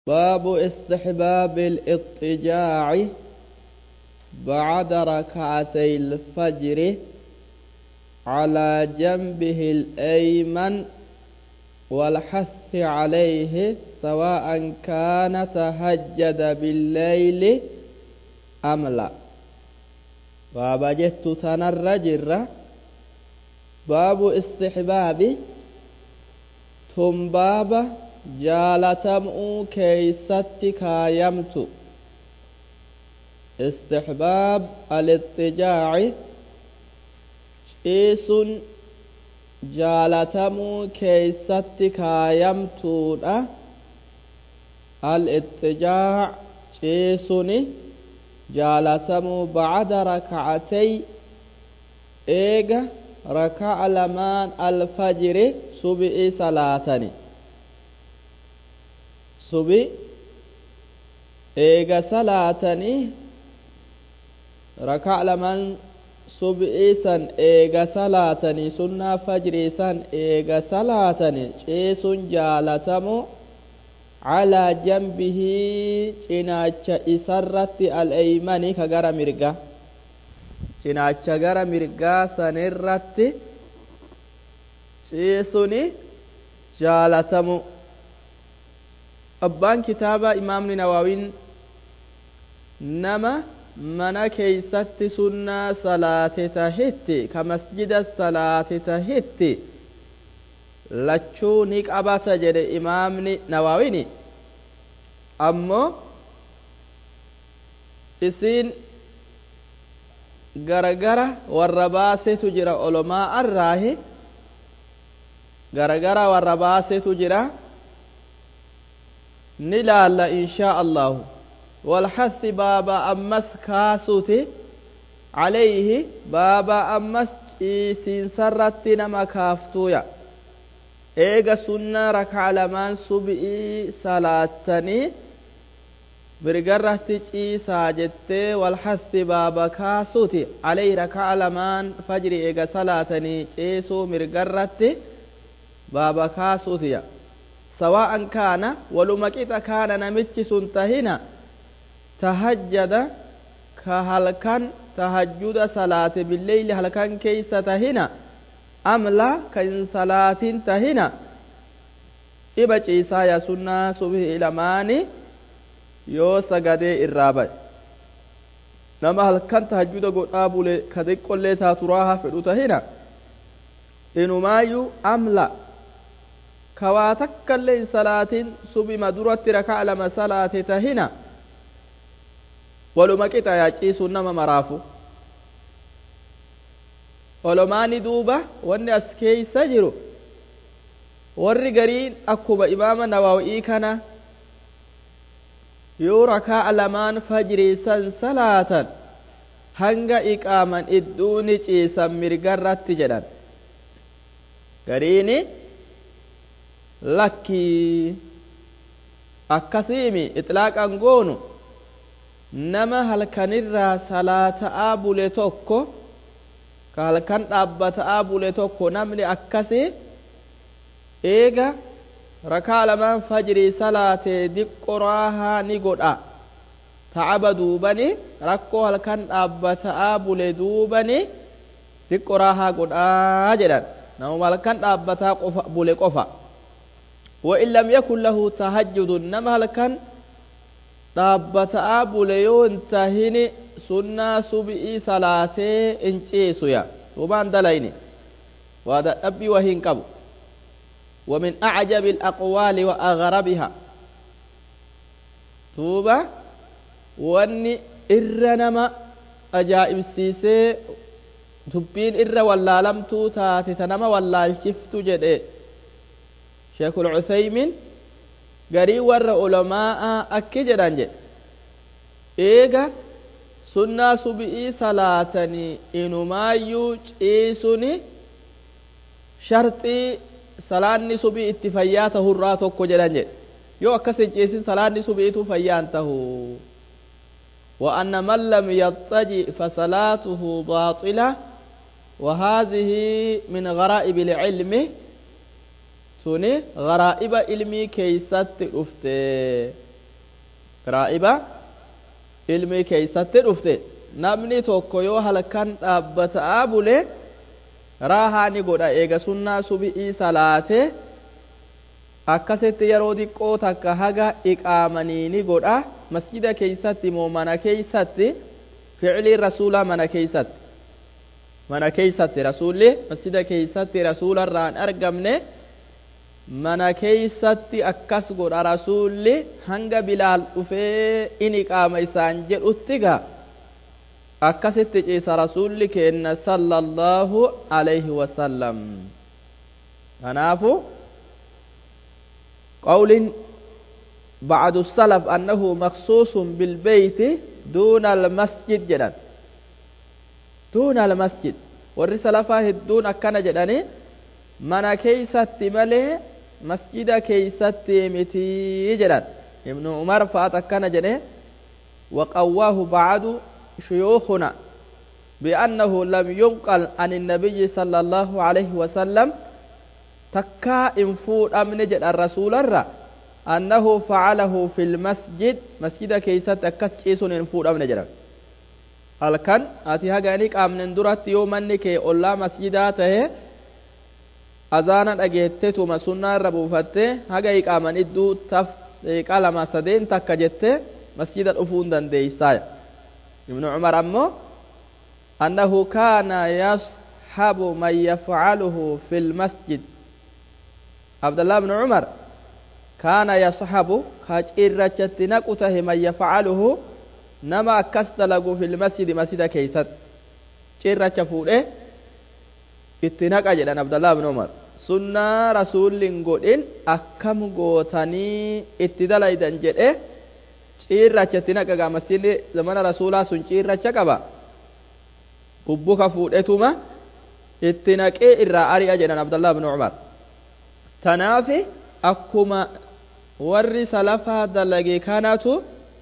باب استحباب الاضطجاع بعد ركعتي الفجر على جنبه الأيمن والحث عليه سواء كان تهجد بالليل أم لا باب جت تنرجر باب استحباب ثم باب jaalatamuu keeysatti kaayamtu istixbaab alixxijaaci ciisun jaalatamuu keeysatti kaayamtuudha alixxijaac ciisuni jaalatamuu bacda rakacatay eega raka'a lamaan alfajiri subi'i salaatani subi eega salaatanii rakaa lamaan subi'ii san eega salaatanii sunnaa fajrii san eega salaatanii ciisuun jaalatamu calaa janbihii cinaacha isarratti al'eeymani ka gara mirga cinaacha gara mirgaa sanirratti ciisuni jaalatamu abbaan kitaaba imaamni nawaawiin nama mana keeysatti sunnaa salaate tahitti ka masjida salaate tahitti lachuu ni qabata jedhe imaamni nawaawini ammoo isiin garagara warra baasetu jira olomaa arraahi garagara warra baasetu jira ni laalla inshaa allahu walhassi baaba ammas kaasuti calayhi baaba ammas ciisiinsarratti nama kaaftuuya eega sunnaa rakaa lamaan subi'ii salaattanii mirgarratti ciisaa jettee walhassi baaba kaasuti calayhi rakaa lamaan fajri eega salaatanii ciisuu mirgarratti baaba kaasutiya sawa'an kaana waluma qixa kaana namichi sun tahina tahajjada ka halkan tahajjuda salaate billeyli halkan keeysa tahina amla ka hin salaatin tahina dhiba ciisaa ya sunnaa subhi lamaani yoo sagadee irraa baye nama halkan tahajjuda godhaa bule ka xiqqollee taaturaaha fedhu tahina inumaayyuu amla kawaa takkaillee hin salaatin subima duratti rakaa lama salaate tahina waluma qixa yaa ciisuun nama maraafu olomaani duuba wanni as keeysa jiru warri gariin akkuma imaama nawaawii kana yoo rakaa lamaan fajrii san salaatan hanga iqaaman idduuni ciisan mirgarratti jedhan gariini lakkii akkasiimi ixlaaqan goonu nama halkanirraa salaata'aa bule tokko ka halkan dhaabbata'aa bule tokko namni akkasi eega rakaa lamaan fajrii salaatee diqqo raahaa ni godha ta'aba duubani rakkoo halkan dhaabbata'aa bule duubani diqqo raahaa godhaa jedhan namuma halkan dhaabbataa qofa bule qofa وإن لم يكن له تهجد نما لكن dhaabbata'aa bule yoo hin tahini sunnaa subi'ii salaatee hin ciisuya duubaan dalayni waa dadhabbii wa hin qabu ومن أعجب الأقوال وأغربها duuba wanni irra nama ajaa'ibsiisee dubbiin irra wallaalamtuu taate ta nama wallaalchiftu jedhe شيخ العثيمين garii warra ulamaa'a akki jedhan jedhe eega sunnaa subi'ii salaatanii inumaayyuu ciisuni sharxii salaanni subii itti fayyaa tahurraa tokko jedhan jedhe yoo akkas hin ciisin salaanni subi'iitu fayyaan tahu وأن من لم يضطجئ فصلاته باطلة وهذه من غرائب العلم suni garaa'iba ilmii keeysatti dhufte raa'iba ilmi keeysatti dhufte namni tokko yoo halkan dhaabbata'aa bule raahaa ni godha eega sunnaa subi'ii salaate akkasitti yeroo xiqqoo takka haga iqaamanii ni godha masjida keeysatti moo mana keeysatti ficiliin rasuulaa mana keeysatti mana keeysatti rasuulli masjida keeysatti rasuularraan argamne mana keeysatti akkas godha rasuulli hanga bilaal dhufee in iqaama isaan jedhutti gaa akkasitti ciisa rasuulli keenna sallallahu alayhi wasallam kanaafu قول بعد السلف أنه مخصوص بالبيت دون المسجد جدا دون المسجد warri salafaa hedduun akkana jedhani mana keeysatti malee masjida keeysatti mitii jedhan ibnu umar fa'at akkana jedhe وقواه بعد شيوخنا بأنه لم ينقل عن النبي صلى الله عليه وسلم تكا انفود أمن جد الرسول الرّ أنه فعله في المسجد مسجد كيسة أكس كيسون انفود أمن جد halkan ati haga inni qaamnen duratti yoo manni kee ollaa masjidaa tahe azaana dhageettetuma sunnaa irra buufatte haga iqaaman idduu taf deeqaa lama sadeen takka jette masjida dhufuu hin dandeeysaaya ibnu cumar ammoo annahu kaana yashabu man yafcaluhu fi lmasjid abdallah ibnu cumar kaana yashabu ka cirrachatti naqu tahe man yafcaluhu nama akkas dalagu fil masjidi masjida keeysatti cirracha fuudhe itti naqa jedhan abdallah ibn umar sunnaa rasuullin godhin akkam gootanii itti dalaydan jedhe cirracha itti naqa gaa masjidni zamana rasuulaa sun cirracha qaba bubbuka fuudhetuma itti naqee irraa ari'a jedhan abdallah ibn umar tanaafi akkuma warri salafaa dalage kanatu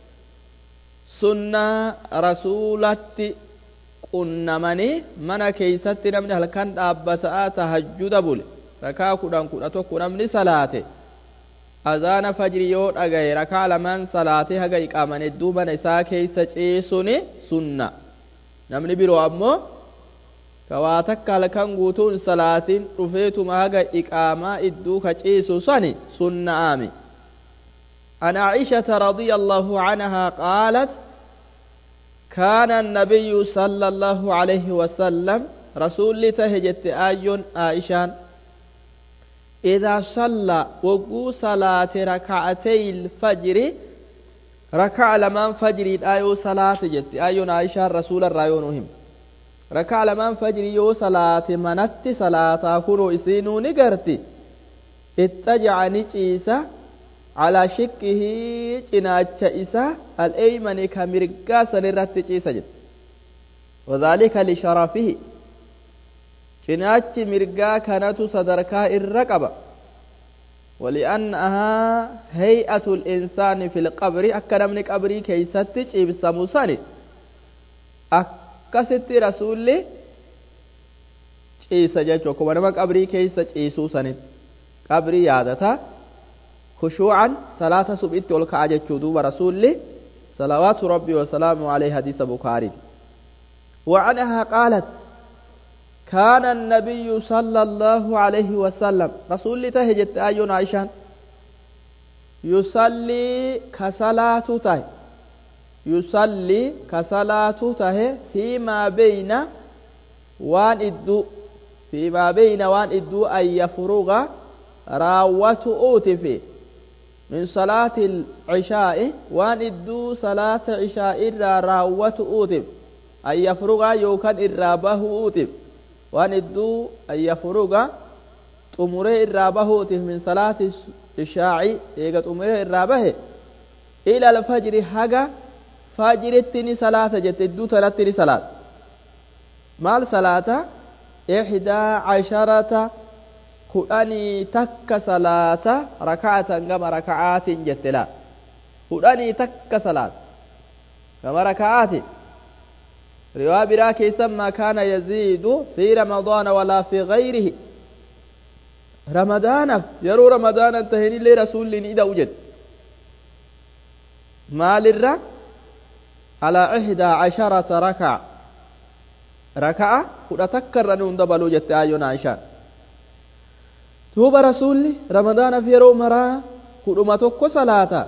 sunnaa rasuulatti qunnamanii mana keeysatti namni halkan dhaabbataa tahajjuda bule rakaa kudhan kudha tokko namni salaate azaana fajri yoo dhagaye rakaa lamaan salaate haga iqaaman hedduu mana isaa keeysa ciisuni sunna namni biroo ammoo kawaa takka halkan guutuun salaatiin dhufeetuma haga iqaamaa idduu ka ciisu sani sunna'aami عن عائشة رضي الله عنها قالت كان النبي صلى الله عليه وسلم رسول تهجت آي عائشان إذا صلى وقو صلاة ركعتي الفجر ركع لمن فجر آيو صلاة جت آيو عائشة رسول الرايونهم ركع لمن فجر يو صلاة منت صلاة كرو إسينو نقرتي اتجعني عيسى على شكه جناچ إسا الأيمن كمرقا سنرت جيسا جد وذلك لشرفه جناچ مرقا كانت صدركا الرقبة ولأنها هيئة الإنسان في القبر أكرم من قبري كيست جيب سموساني أكست رسول جيسا جيسا كما نما قبري كيست جيسو سنت قبري يادتا خشوعا صلاة سبئت والكعجة دوب رسول صلوات ربي وسلامه عليه حديث بخاري وعنها قالت كان النبي صلى الله عليه وسلم رسول تهجت آيون عائشان يصلي كصلاة ته يصلي كصلاة ته فيما بين وان إدو فيما بين وان إدو أن يفرغ راوة أوتفي من صلاة العشاء وان إدو صلاة عشاء إرى راوة أوتف أن يفرغ يوكان إرابه أوتف وان إدو أن يفرغ طمره إرابه أوتف من صلاة العشاء إيغا طمره إرابه إلى الفجر حقا فجر التني صلاة جت إدو تلتني صلاة مال صلاة إحدى عشرة kudhanii takka salaata raka'atan gama raka'aatiin jette laa kudhanii takka salaata gama raka'aatiin riwaa biraa keessan maa kaana yaziidu fi ramadaana walaa fi gayrihi ramadaanaaf yeroo ramadaanan tahenillee rasuulli ni ida'u jedhe maalirra alaa ihdaa casharata rakaca raka'a kudha takka irra nuun dabaluu jette aayyoon aishaan duuba rasuulli ramadaanaaf yeroo maraa kudhuma tokko salaata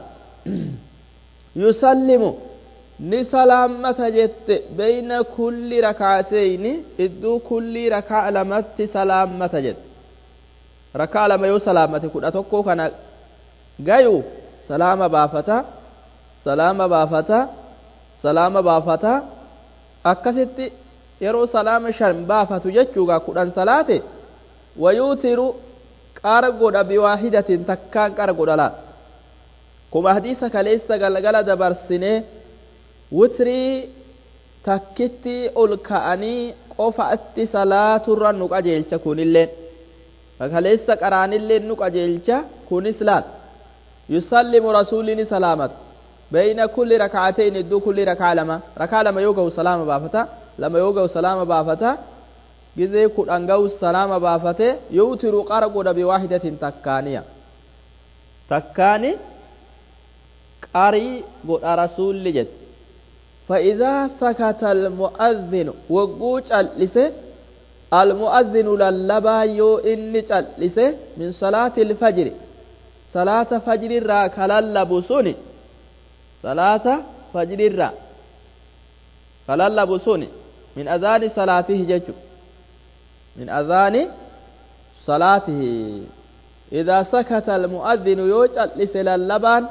yusallimu ni salaammata jette beyna kulli rakaateyni idduu kulli rakaa lamatti salaammata jette rakaa lama yoo salaammate kudha tokko kana gayuuf salaama baafata salaama baafata salaama baafata akkasitti yeroo salaama shan baafatu jechuugaa kudhan salaate wayuutiru qara godha biwaahidatin takkaan qara godha laa kuma hadiisa kaleessa galgala dabarsinee witrii takkitti ol ka'anii qofatti salaaturra nu qajeelcha kunilleen kaleessa qaraanilleen nu qajeelcha kunis laal yusallimu rasuulini salaamat بين كل ركعتين دو كل ركعة لما ركعة لما يوغو سلام بافتا لما يوغو سلام بافتا جزي كل أنغو سلام بافتا يوتر قرق بواحدة تكانية تكاني قاري قد رسول لجد فإذا سكت المؤذن وقوش اللسه المؤذن للبا يو إني اللسه من صلاة الفجر صلاة فجر راك للبو سوني salaata fajrirra kalallabu sun min adhaani salaatihi jechu min adhaani salaatihi idaa sakata almu'adhinu yoo cal'ise lallabaan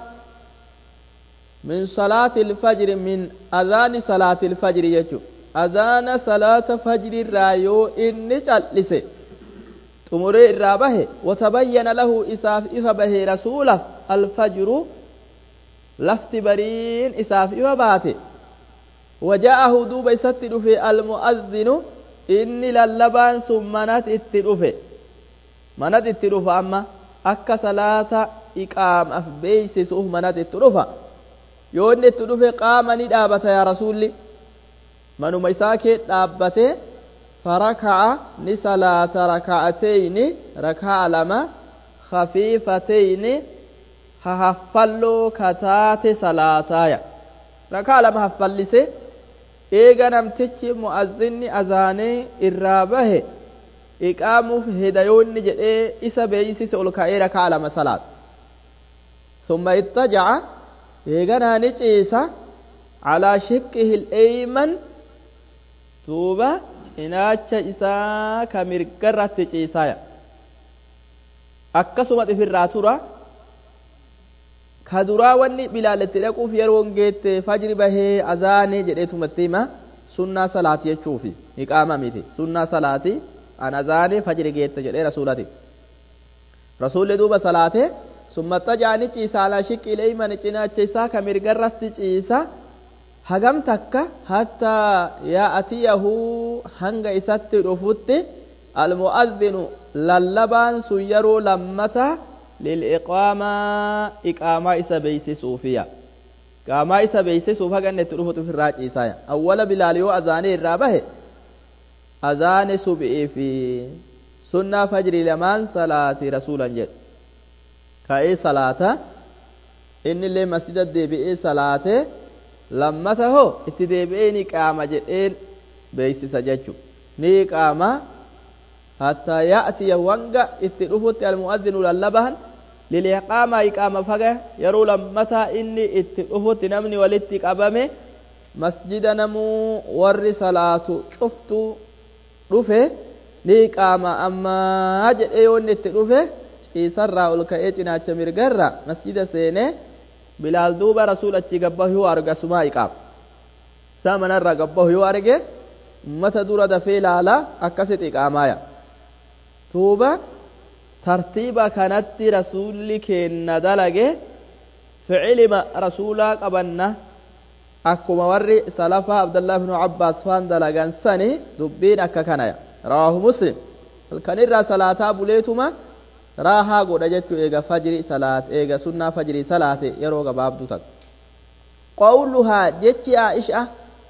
min salaati ilfajri min adhaani salaati ilfajri jechu adhaana salaata fajrirraa yoo inni cal'ise xumuree irraa bahe watabayyana lahu isaaf ifa bahe rasuulaf alfajru lafti bariin isaaf ifa baate waja'ahu duuba isatti dhufe almu'adhinu inni lallabaan sun manat itti dhufe manat itti dhufa amma akka salaata iqaamaaf beeysisuuf manat itti dhufa yoo inni itti dhufe qaama ni dhaabata yaa rasuulli manuma isaa kee dhaabbate faraka'a ni salaata raka'ateyni raka'a lama khafiifateyni hahaffalloo kataate salaataaya rakaa lama haffallise eega namtichi mu'azzinni azaanee irraa bahe iqaamuuf hedayoonni jedhee isa beeysise ol ka'ee rakaa lama salaata ثم اتجع eeganaa ni ciisa calaa shiqqihi il'eeyman duuba cinaacha isaa ka mirgarratti ciisaya akkasuma ifirraa tura ka duraa wanni bilaaletti dhaquuf yeroon geette fajri bahee azaanee jedheetumatti hima sunnaa salaati jechuufi iqaama miti sunnaa salaati an azaanee fajri geette jedhee rasuulati rasuulli duuba salaate summa xajaani ciisa alaa shiqqi ileeyman cinaacha isaa ka mirgarratti ciisa hagam takka hattaa yaa'atiyahu hanga isatti dhufutti almu'adhinu lallabaan sun yeroo lammata lil'iqaamaa iqaamaa isa beeysisuufiya iqaamaa isa beeysisuuf haga inni itti dhufutu ofirraa ciisaya awwala bilaal yoo azaanee irraa bahe azaane subi'ii fi sunnaa fajrii lamaan salaati rasuulan jedhe ka'ee salaata inni illee masjida deebi'ee salaate lammata hoo itti deebi'ee ni qaama jedheen beeysisa jechu ni qaama hattaa ya'tiya wanga itti dhufutti almu'adhinu lallabahan liliqaama iqaama faga yeroo lammataa inni itti dhufutti namni walitti qabame masjida namuu warri salaatu cuftu dhufe ni qaama ammaa jedhee yoo inni itti dhufe ciisarraa ol ka'ee cinaacha mirgarra masjida seenee bilaal duuba rasuul achi gabbahu yoo arga sumaa iqaama isaa manarraa gabbahu yoo arge ummata dura dafee laala akkasitti iqaamaaya duuba tartiiba kanatti rasuulli keenna dalage ficilima rasuulaa qabanna akkuma warri salafaa abdallah ibnu abbaas faan dalagan sani dubbiin akka kanaya rawaahu muslim halkanirraa salaataa buleetuma raahaa godha jechuu eega fajri salaat eega sunnaa fajrii salaate yeroo gabaabdu tak qawluhaa jechi aisha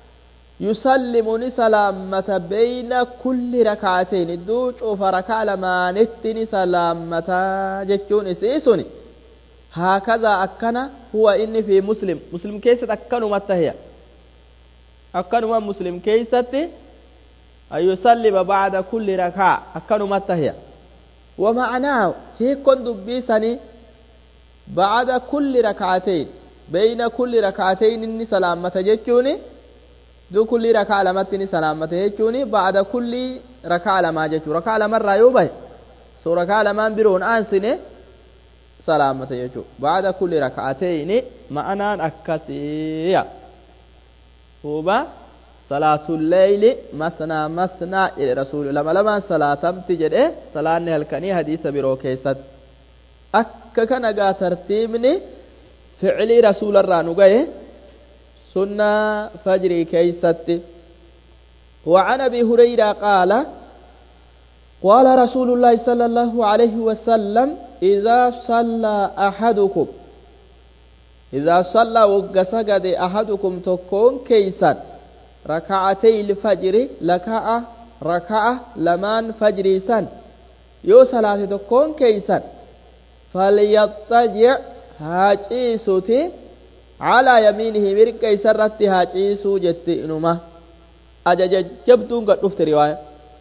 yusallimu salaammata beyna kulli rakaateyn idduu cufa rakaa lamaanitti ni salaammata jechuun isii suni haakazaa akkana huwa inni fi muslim muslim keessatti akkanumatti tahya akkanuma muslim keessatti an yusallima bacda kulli rakaa akkanumatti tahya ومعناه هي كن دبيسني بعد كل ركعتين بين كل ركعتين إني سلامة جتوني دو كل ركعة لمتني سلامة جتوني بعد كل ركعة لما جتو ركعة لما رايوبه سو ركعة لما برون آنسني سلامة جتو بعد كل ركعتين معنى أكسية هو صلاة الليل مثنى مثنى إلى رسول لما لما صلاة تجد صلاة هلكني حديث برو كيست akka kana gaa tartiibni ficilii rasuularraa nu gahe sunnaa fajrii keeysatti وعن ابي هريره قال قال رسول الله صلى الله عليه وسلم اذا صلى احدكم اذا صلى وقسجد احدكم تكون كيسا ركعتي الفجر لكعه ركعه لمان فجري سن يو صلاه تكون كيسا فليضطجع هاجيسوتي على يمينه مرقى سرت هاجيسو جت انما اجج جبتون قد دفت روايه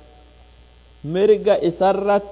مرقى سرت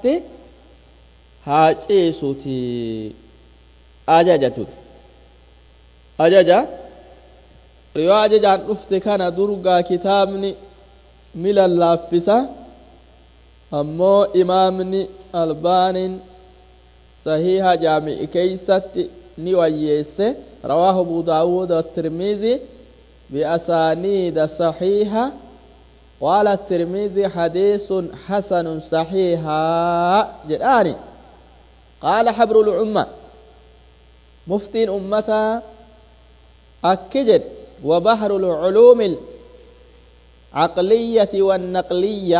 هاجيسوتي اججتوت اججا روايه جان دفت كان درغا كتابني مل اللافسه امو امامني البانين صحيح جامع كيست نويس رواه أبو داود والترمذي بأسانيد صحيحة قال الترمذي حديث حسن صحيحا جداني قال حبر الأمة مفتي أمتا أكجد وبحر العلوم العقلية والنقلية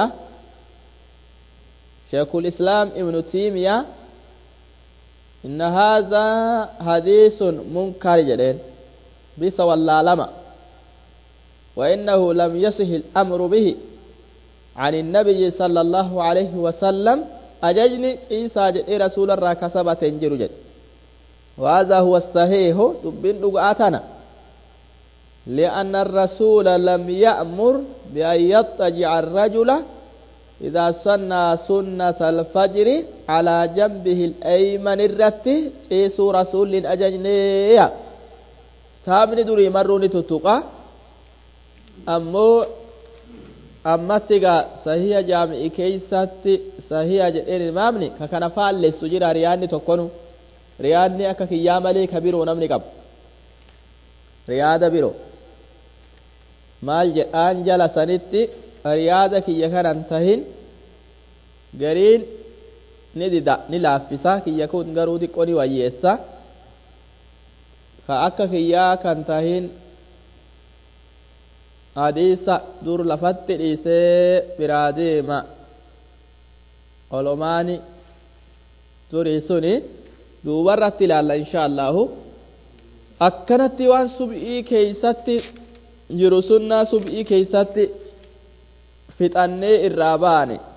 شيخ الإسلام ابن تيمية إن هذا حديث منكر جدين بس ولا لما وإنه لم يصح الأمر به عن النبي صلى الله عليه وسلم أججني عيسى جد رسول الله كسبة جد وهذا هو الصحيح دبين دقاتنا لأن الرسول لم يأمر بأن يضطجع الرجل إذا صنى سنة الفجر على جنبه الأيمن الرت إيسو رسول أججنية تابني دري مروني تتقى أمو أمتك صحيح جامع كيسات صحيح جئين المامني ككنا فعل لسجير رياني تكونو رياني أكا كيام لي كبيرو نمني قب ريادة بيرو maal jedhaan jala sanitti riyaada kiyya kanan tahin gariin ni dida ni laaffisa kiyya kun garuu xiqqoo ni wayyeessa ka akka kiyyaa kan tahin hadiisa dur lafatti dhiisee biraa deema olomaani turii suni duubarratti ilaalla insha allahu akkanatti waan sub'ii keeysatti jiru sunnaa sub'ii keeysatti fixannee irraa baane